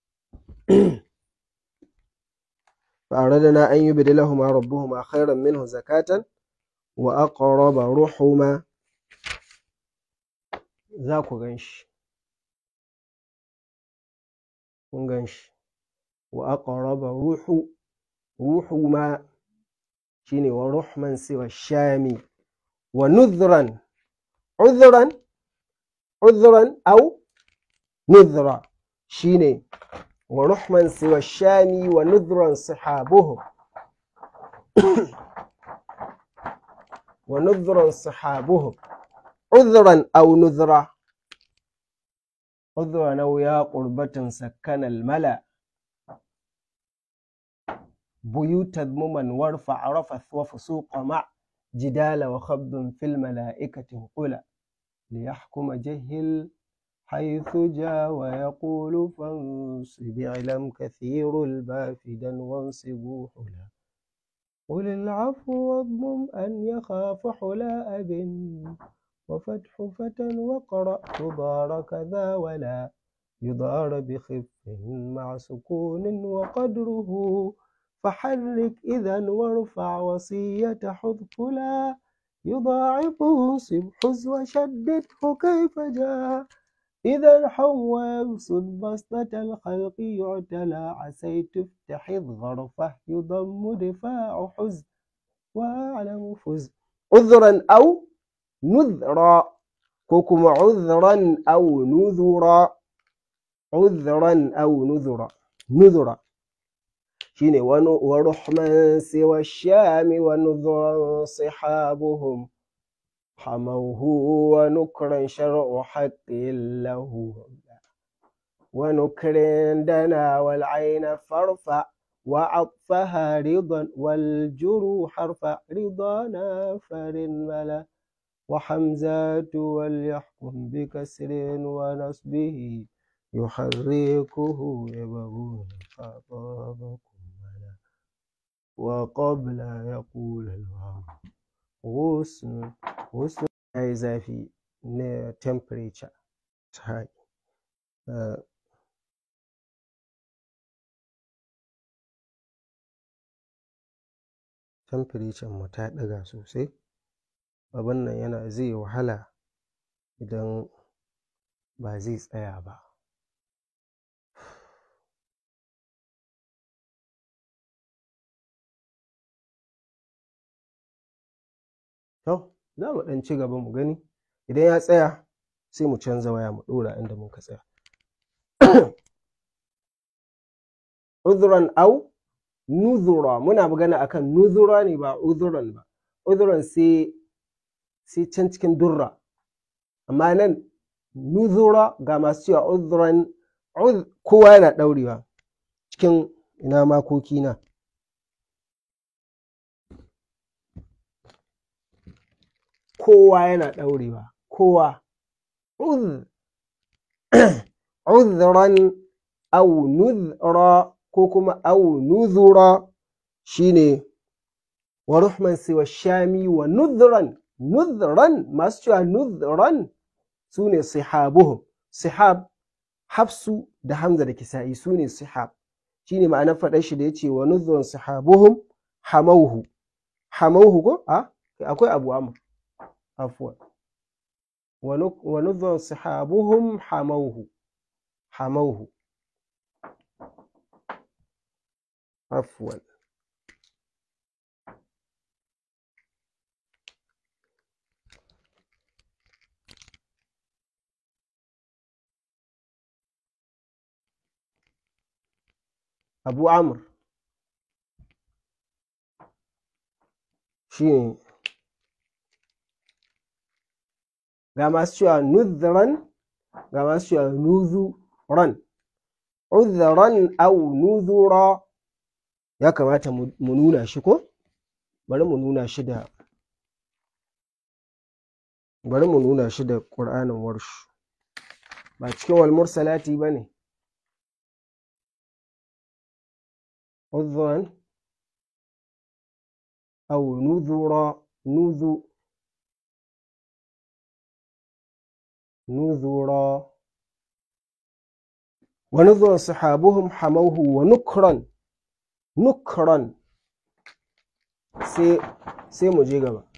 فأردنا أن يبدلهما ربهما خيرا منه زكاة وأقرب رحما ذاك غنش غنش وأقرب روح روحما شيني ورحما سوى الشام ونذرا عذرا عذرا أو نذرا شيني ورحما سوى الشام ونذرا صحابه wa nudhran sahabuhum udhran aw nudhra udhran aw ya qurbatan sakkana al-mala بيوت ذمما وارفع رفث وفسوق مع جدال وخبض في الملائكة قلا ليحكم جهل حيث جاء ويقول فانصب اعلم كثير البافدا وانصبوا حلا قل العفو واضمم أن يخاف حلا أب وفتح فتى وقرأ تضار كذا ولا يضار بخف مع سكون وقدره فحرك إذا وارفع وصية حذفلا يضاعف انصب حز وشدده كيف جاء إذا حو يبسط بسطة الخلق يعتلى عسيت افتح غرفه يضم دفاع حز وأعلم فز عذرا أو نذرا كوكما عذرا أو نذرا عذرا أو نذرا نذرا shine wani wa ruhman siwa shami wa nudhuran sihabuhum hamauhu wa nukran shar'u haqqin lahu wa nukrin dana wal ayna farfa wa atfaha ridan wal juru harfa ridana farin mala وحمزات وليحكم بكسر ونصبه يحركه يبغون خطابكم وقبل يقول الواو غصن غصن أي zafi na temperature high temperature mu ta ɗaga sosai abin nan yana zai wahala idan ba zai tsaya ba To, za mu ɗan ci gaba mu gani, idan ya tsaya sai mu canza waya mu ɗora inda muka tsaya. Uzuran au nuzura muna magana akan nuzura ne ba uzuran ba. Uzuran sai sai can cikin durra. Amma nan nuzura ga masu cewa uzuran kowa yana ɗaurewa cikin ina makoki na. kowa yana ɗaurewa kowa uzran au nuzra ko kuma au nuzura shine wa ruhman siwa shami wa nuzran nuzran masu cewa nuzran su ne sihabuhum sihab hafsu da hamza da kisa'i su ne sihab shine ma'anar faɗar shi da ya ce wa nuzran sihabuhum hamauhu hamauhu ko a akwai abu amma عفوا ونذر صحابهم حموه حموه عفوا أبو عمرو شيء ga masu cewa nuzran ga masu cewa nuzuran uzran au nuzura ya kamata mu nuna shi ko bari mu nuna shi da bari mu nuna shi da ƙur'anin warshu ba cikin wal mursalati ba ne uzran au nuzura nuzu نذرا ونذر صحابهم حموه ونكرا نكرا sai sai mu je gaba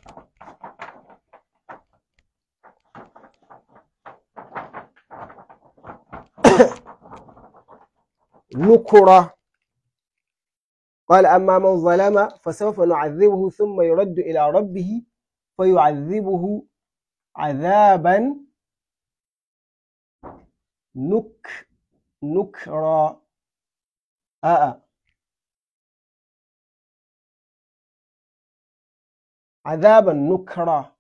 نكرا قال أما من ظلم فسوف نعذبه ثم يرد إلى ربه فيعذبه عذابا نك نكرا آه azaban nukra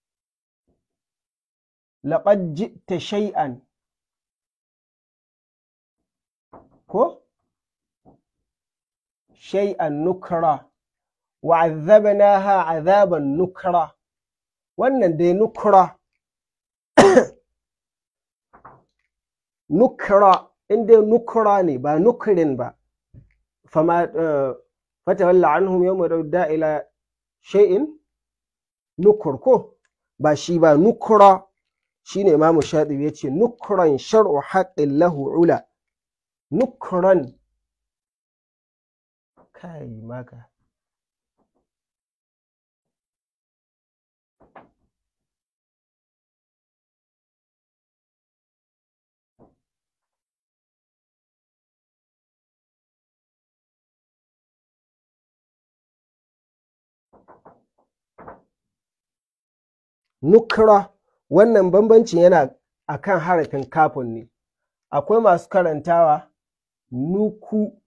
laqad ji'ta shay'an ko shay'an nukra wa azabnaha azaban nukra wannan dai nukra nukra inda nukra ne ba nukrin ba fama fatawalla anhum yawma rudda ila shay'in nukur ko ba shi ba nukra shine imamu shatibi yace nukran shar'u haqqin lahu ula nukran kai maka nukra wannan bambancin yana akan harafin kafin ne akwai masu karantawa nuku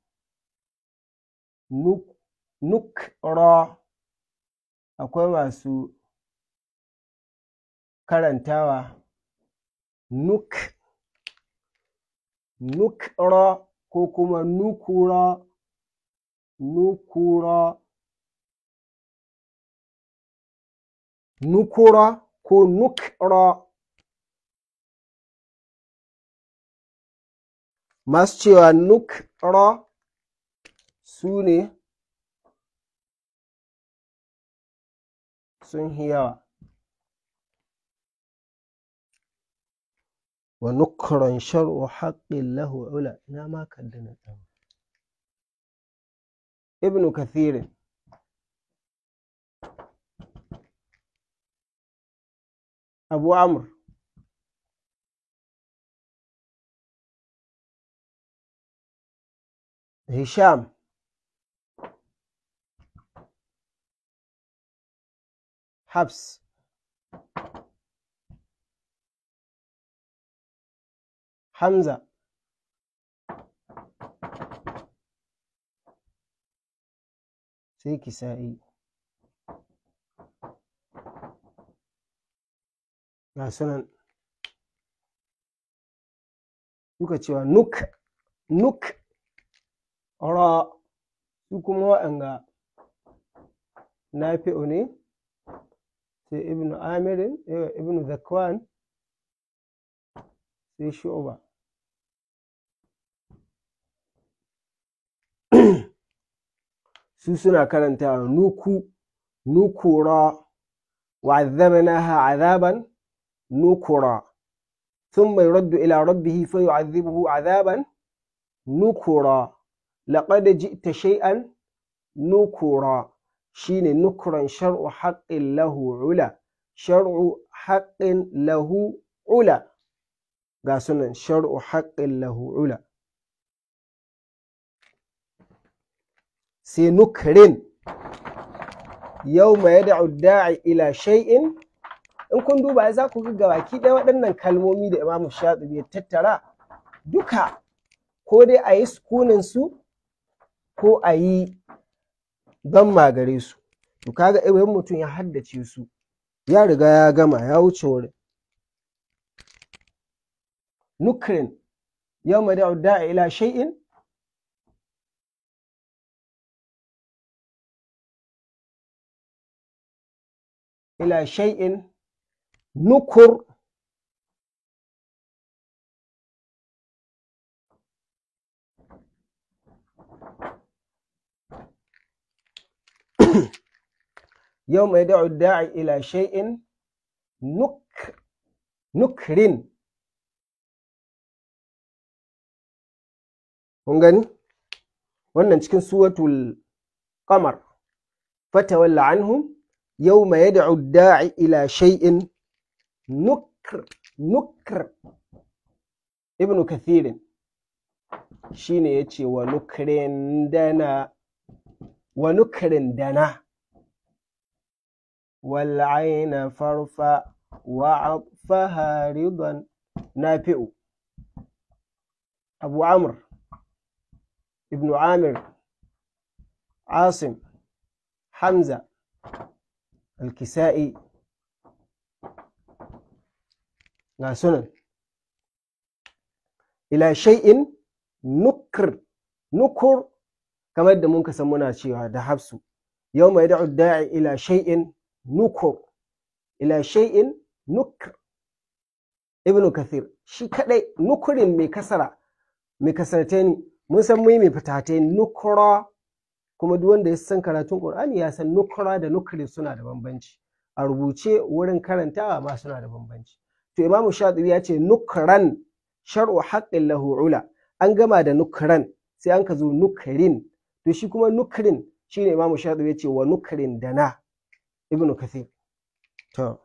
nuk nukra akwai masu karantawa nuk nukra ko kuma nukura nukura nukura ko nukra masu cewa nukra su ne sun yi yawa wa nukran shar'u haqqin lahu ula ina ma kaddana ɗan ibnu kathirin abu amr hisham habs hamza sai kisa'i ga sunan suka cewa nuk nuk ra su kuma waɗanga nafi'u ne sai ibnu amirin ibnu zakwan sai shu'ba su suna karanta nuku nukura وعذبناها عذابا نكرا ثم يرد إلى ربه فيعذبه عذابا نكرا لقد جئت شيئا نكرا شين نكرا شرع حق له علا شرع حق له علا قاسنا شرع حق له علا سنكرن yau ma ya da'i ila shay'in in kun duba za ku ga baki ɗaya waɗannan kalmomi da imamu shatibi ya tattara duka ko dai a yi sukunin su ko a yi don magare su to kaga irin mutum ya haddace su ya riga ya gama ya wuce wurin nukrin yau ma da'i ila shay'in إلى شيء نكر يوم يدعو الداعي إلى شيء نك نكر kun gani wannan cikin suwatul qamar fatawalla anhum يوم يدعو الداعي إلى شيء نكر نكر ابن كثير shine ya ce wa nukirin dana wa nukirin dana wal'aina farfa wa atfaha ridan nafi'u abu amr ibn amir asim hamza alkisa'i ga sunan ila shay'in nukr nukur kamar da mun san muna cewa da hafsu yau mai da'u da'i ila shay'in nukur ila shay'in nukr ibnu kathir shi kadai nukurin mai kasara mai kasartani mun san mai mai fitatai nukura kuma duk wanda ya san karatun qur'ani ya san nukura da nukri suna da bambanci a rubuce wurin karantawa ma suna da bambanci to imamu shatibi ya ce nukran shar'u haqqin lahu ula an gama da nukran sai an ka zo nukrin to shi kuma nukrin shine imamu shatibi ya ce wa nukrin dana ibnu kathir to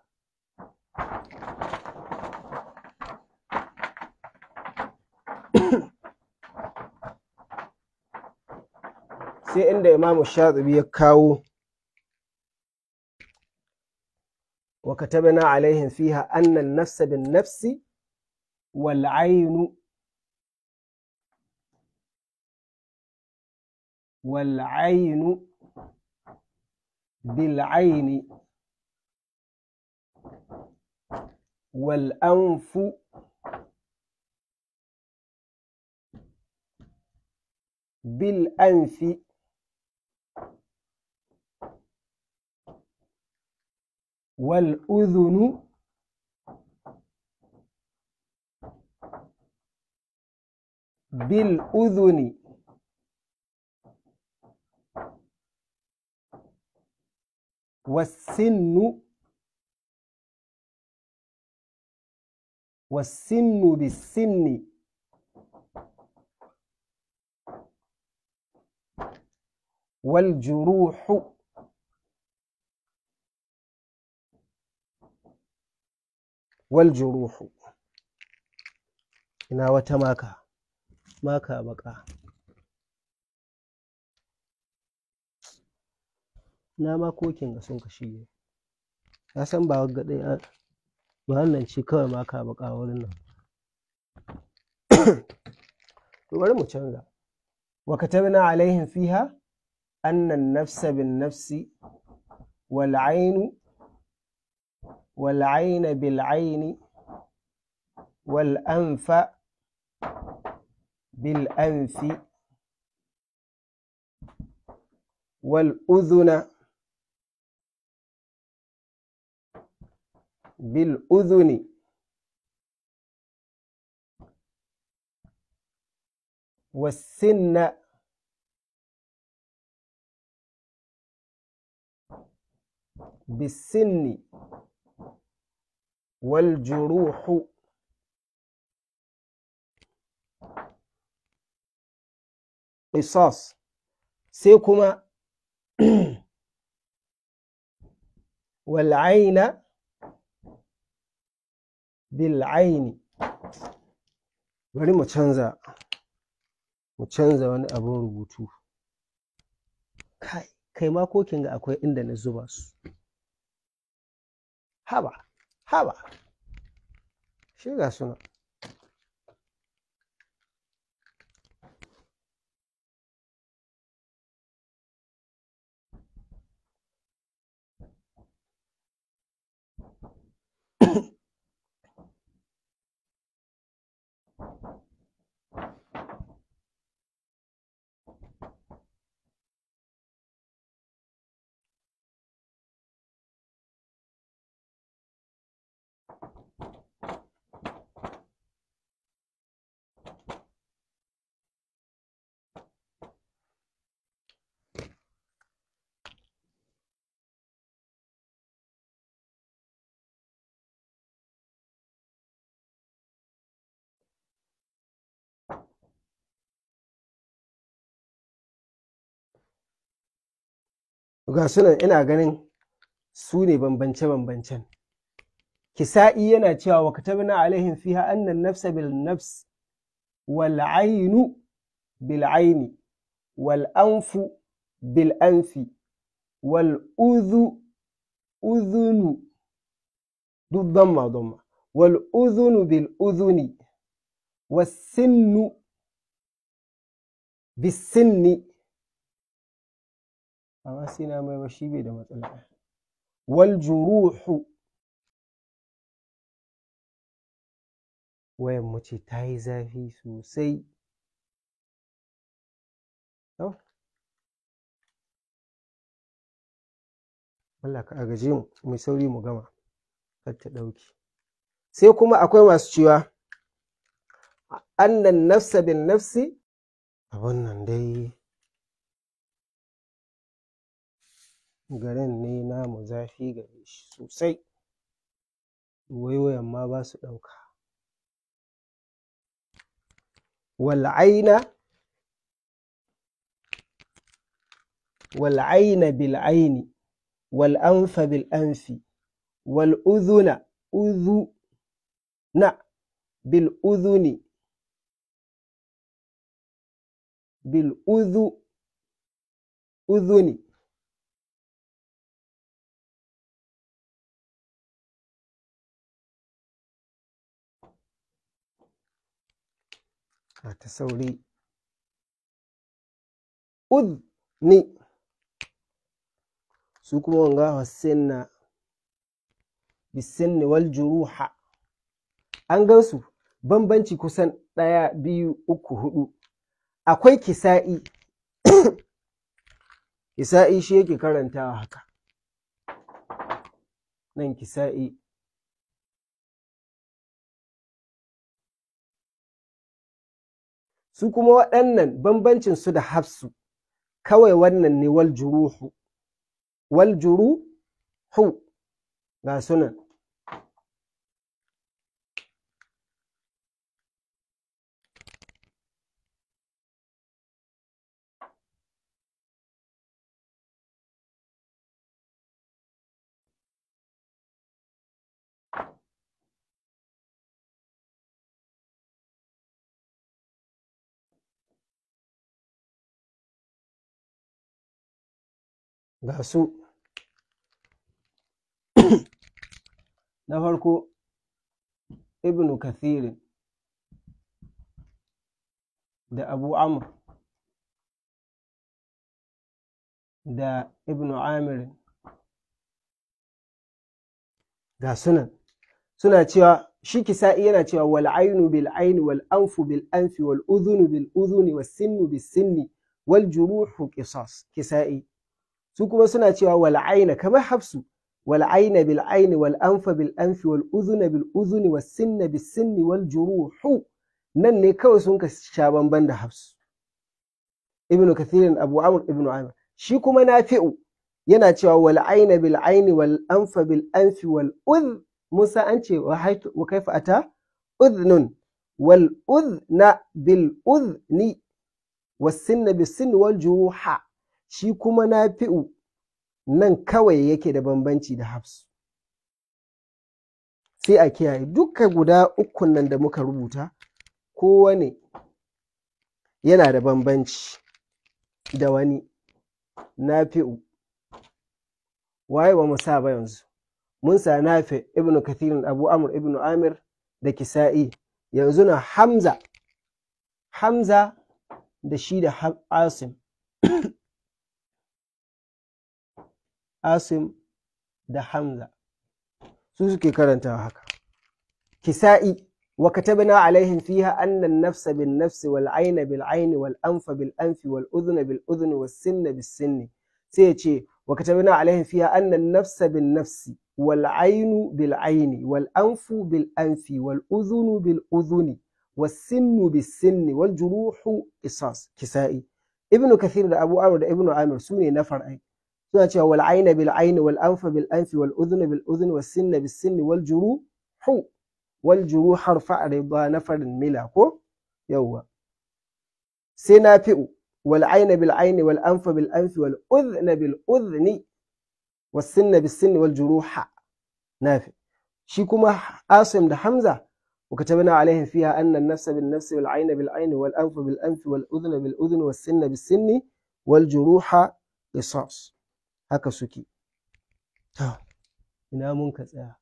sai inda imamu shatibi ya kawo wa katabna alaihim fiha anna an-nafsa bin-nafsi wal-'aynu wal-'aynu bil-'ayni wal-anfu بالأنف والأذن بالأذن والسن والسن بالسن والجروح والجروح ina wata maka maka baka na makokin ga sun kashi ne ya san ba wagga ɗaya ba wannan ce kawai maka baka wurin nan to bari mu canza wa katabna alaihim fiha أن النفس بالنفس والعين والعين بالعين والأنف بالأنف والأذن بالأذن والسن بالسن والجروح قصاص sai kuma wal'aina bil'aini bari mu canza mu canza wani abin rubutu kai kai ma kokin ga akwai inda na zuba su haba haba shi ga suna ga sunan ina ganin su ne bambance-bambancen kisa'i yana cewa wa katabna alaihim fiha annan nafsa bil nafs wal ainu bil aini wal anfu bil anfi wal udhu udhunu duk damma damma wal udhunu bil udhuni was sinnu bis sinni amma sai na mai shi bai da matsala wal juruhu wayan mu ce ta yi zafi sosai Allah ka agaje mu mai sauri mu gama kar ta ɗauki sai kuma akwai masu cewa annan nafsa bin nafsi a wannan dai garin ne namu zafi gare shi sosai waiwayan ma ba su ɗauka wal'aina wal'aina bil'aini والأنف بالأنف والأذن أذن بالأذن بالأذ أذن تصوري أذني su kuma wanga hassanna bisinni wal juruha an gansu bambanci kusan ɗaya biyu uku hudu akwai kisa'i kisa'i shi yake karantawa haka nan kisa'i su kuma waɗannan bambancin su da hafsu kawai wannan ne wal juruhu wal juruhu ga sunan ga su na farko ibnu kathirin da abu amr da ibnu amirin ga sunan suna cewa shi kisa'i yana cewa wal ainu bil aini wal anfu bil anfi wal udhunu bil udhuni was sinnu bis sinni wal juruhu qisas kisa'i su kuma suna cewa wal aina kamar hafsu wal aina bil aini wal anfa bil anfi wal udhuna bil udhuni was sinna bis sinni wal juruhu nan ne kawai sun ka sha bamban da hafsu ibnu kathirin abu amr ibnu amr shi kuma nafi'u yana cewa wal aina bil aini wal anfa bil anfi wal udh musa an ce wa kaifa ata udhnun wal udhna bil udhni was sinna bis sinni wal juruha shi kuma nafi'u nan kawai yake da bambanci da hafsu sai a kiyaye duka guda ukun nan da muka rubuta kowane yana da bambanci da wani nafi'u waye ba mu sa ba yanzu mun sa nafi ibn kathirin abu amr ibn amir da kisa'i yanzu na hamza hamza da shi da asim asim da hamza su suke karantawa haka kisa'i wa katabna alaihim fiha anna an-nafs bin-nafs wal-ayna bil-ayni wal-anfa bil-anfi wal-udhna bil-udhni was-sinna bis-sinni sai ya ce wa katabna alaihim fiha anna an-nafs bin-nafs wal-aynu bil-ayni wal-anfu bil-anfi wal-udhnu bil-udhni was-sinnu bis-sinni wal-juruhu qisas kisa'i ibnu kathir da abu amr da ibnu amir sune na far'ai suna cewa wal aina bil aini wal anfa bil anfi wal udhna bil udhni was sinna bis sinni wal juruhu wal juruh harfa riba na farin mila ko yawwa sai nafi'u wal aina bil aini wal anfa bil anfi wal udhna bil udhni was sinna bis sinni wal juruha nafi shi kuma asim da hamza وكتبنا عليهم فيها أن النفس بالنفس والعين بالعين والأنف بالأنف والأذن بالأذن والسن بالسن والجروح قصاص haka suke ina mun ka tsaya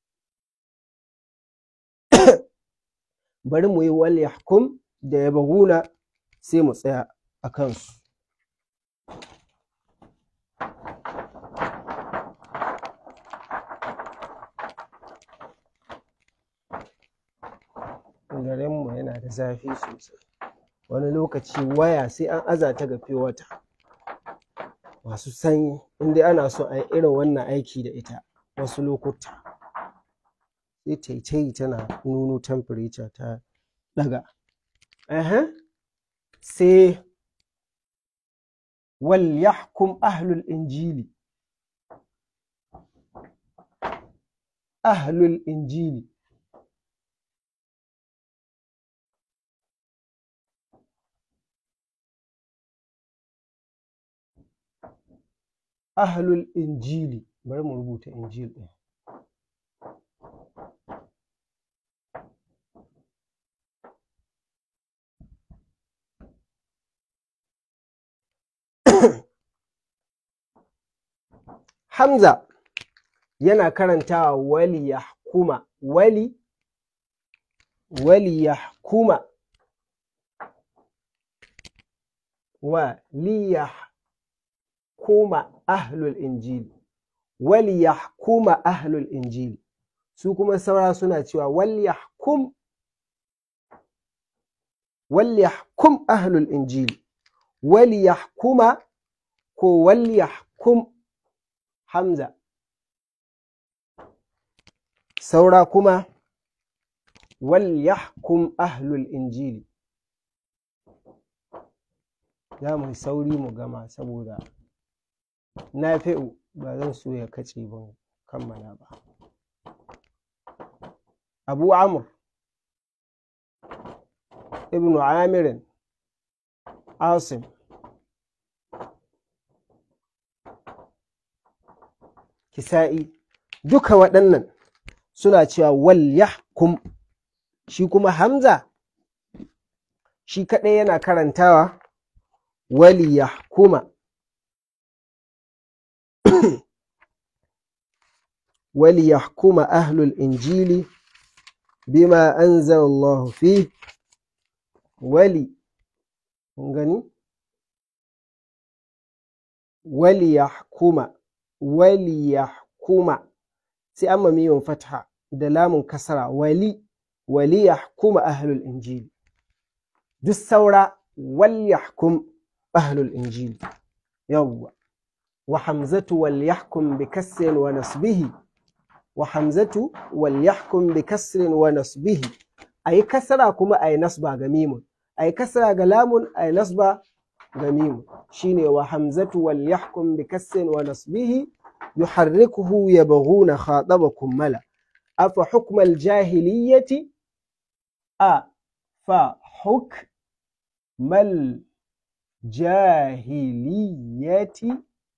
bari mu yi wal yahkum da ya baguna sai mu tsaya a kansu garinmu yana da zafi sosai wani lokaci waya sai an aza ta ga wata masu sanyi inda ana so a yi irin wannan aiki da ita wasu lokuta sai ta yi ta yi tana nuno temperature ta ɗaga sai wal yahkum ahlul injili ahlul injili ahlul injili bari mu rubuta injil ɗin Hamza yana karantawa wali yahkuma wali wali yahkuma wa liyahkuma ahlul injili wali yahkuma ahlul injili su kuma saura suna cewa wal yahkum wal yahkum ahlul injili wal yahkuma ko wal yahkum hamza saura kuma wal yahkum ahlul injili za mu sauri mu gama saboda na fi'u ba zan so ya kace ban kammala ba abu amur ibnu amirin asim kisa'i duka waɗannan suna cewa wal yahkum shi kuma hamza shi kaɗai yana karantawa wali yahkuma wali yahkuma ahlul injili bima anzala Allah fi wali gani wali yahkuma wali yahkuma sai amma miyon fatha da lamun kasara wali wali yahkuma ahlul injili duk saura wal yahkum ahlul injili yawwa wa hamzatu wal yahkum bi kasrin wa nasbihi wa hamzatu wal yahkum bi kasrin wa nasbihi ayi kasra kuma ayi nasba ga mimun ayi kasra ga lamun ayi nasba ga mimun shine wa hamzatu wal yahkum bi kasrin wa nasbihi yuharrikuhu yabghuna khatabakum mala afa hukm al jahiliyyati a fa hukm al jahiliyyati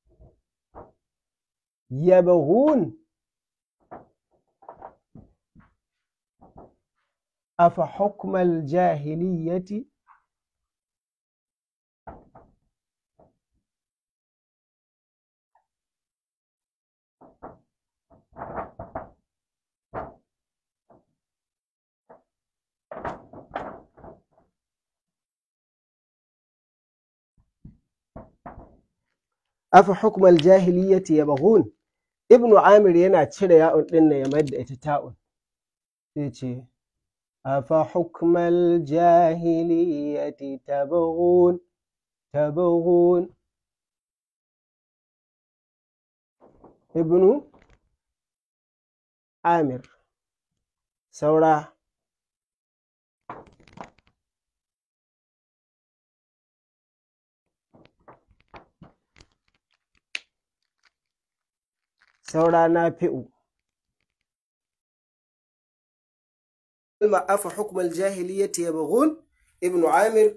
يبغون أفحكم الجاهلية أفحكم الجاهلية يبغون ibnu amir yana cire ya'un ɗin ya mayar da ita ta'un sai ce afa hukmal jahiliyati tabghun tabghun ibnu amir saura saura na fi'u. Ma'afa hukumar jahiliyyati ya bagun, Ibn Amir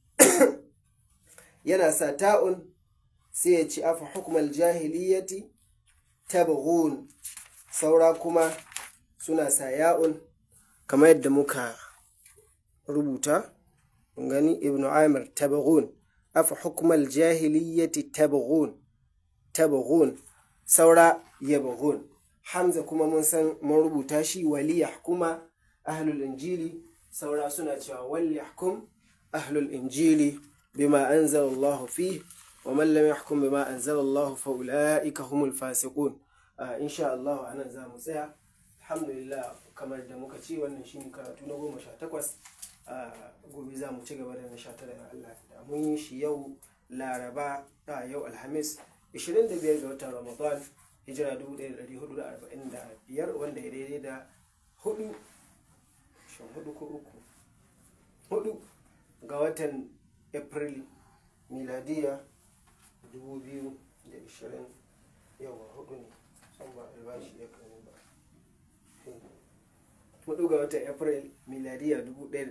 yana sa ta'un sai ya ci afa hukumar jahiliyyati ta bagun, saura kuma suna sa ya'un kamar yadda muka rubuta, gani Ibn Amir ta bagun, afa hukumar jahiliyyati ta bagun, ta bagun. saura yabghun hamza kuma mun san mun rubuta shi wali yahkuma ahlul injili saura suna cewa wal yahkum ahlul injili bima anzala Allah fi wa man lam yahkum bima anzala Allah fa ulaika humul fasiqun insha Allah anan za mu tsaya alhamdulillah kamar da muka ce wannan shine karatu na goma sha takwas a gobe za mu ci gaba da na sha tara da Allah da mun yi shi yau laraba a yau alhamis 25 ga watan ramadan hijira 1445 wanda ya daidai da hudu shan hudu ko uku hudu ga watan april miladiya 2020 yawa hudu ne san ba albashi ya kan ba hudu ga watan april miladiya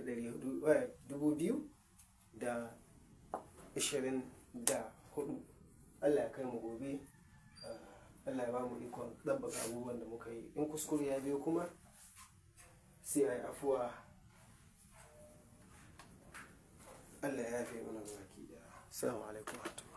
2024 allah ya kai mu gobe allah ya ba mu ikon ɗabbaka abubuwan da muka yi in kuskure ya biyo kuma sai a yi afuwa allah ya yafe mana baki da assalamu alaikum